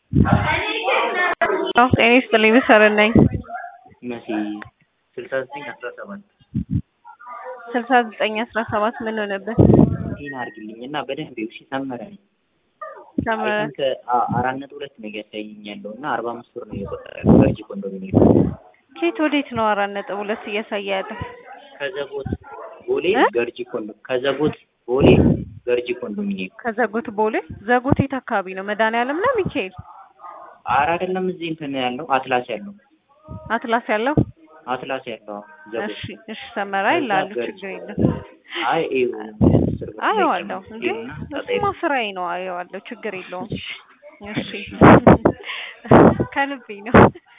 ጤና ይስጥልኝ መሰረት ነኝ። መሲ ስልሳ ዘጠኝ አስራ ሰባት ስልሳ ዘጠኝ አስራ ሰባት ምን ሆነብን? ቴን አድርግልኝ እና በደንብ እሺ ሰመረ ነኝ ሰመረ አይ ቲንክ አራት ነጥብ ሁለት ነው እያሳየኝ ያለው እና አርባ አምስት ብር ነው እየቆጠረ ያለው ገርጂ ኮንዶሚኒየም ኬት ወዴት ነው አራት ነጥብ ሁለት እያሳየ ያለው? ከዘቦት ቦሌ እ? ገርጂ ኮንዶ ከዘቦት ቦሌ ገርጂ ኮንዶሚኒየም ከዘጎት ቦሌ ዘጎት የት አካባቢ ነው? መድኃኒዓለም ነው ሚካኤል አረ አይደለም እዚህ እንትን ያለው አትላስ ያለው አትላስ ያለው? አትላስ ያለው አዎ፣ ዘቦት እሺ እሺ ሰመራ ይላሉ ችግር የለም። አይ ይኸው አስር ብር አየዋለሁ እንዴ ይኸውና ጣጣ እሱማ የለውም። ስራዬ ነው አየዋለሁ ችግር የለውም። እሺ ከልቤ ነው።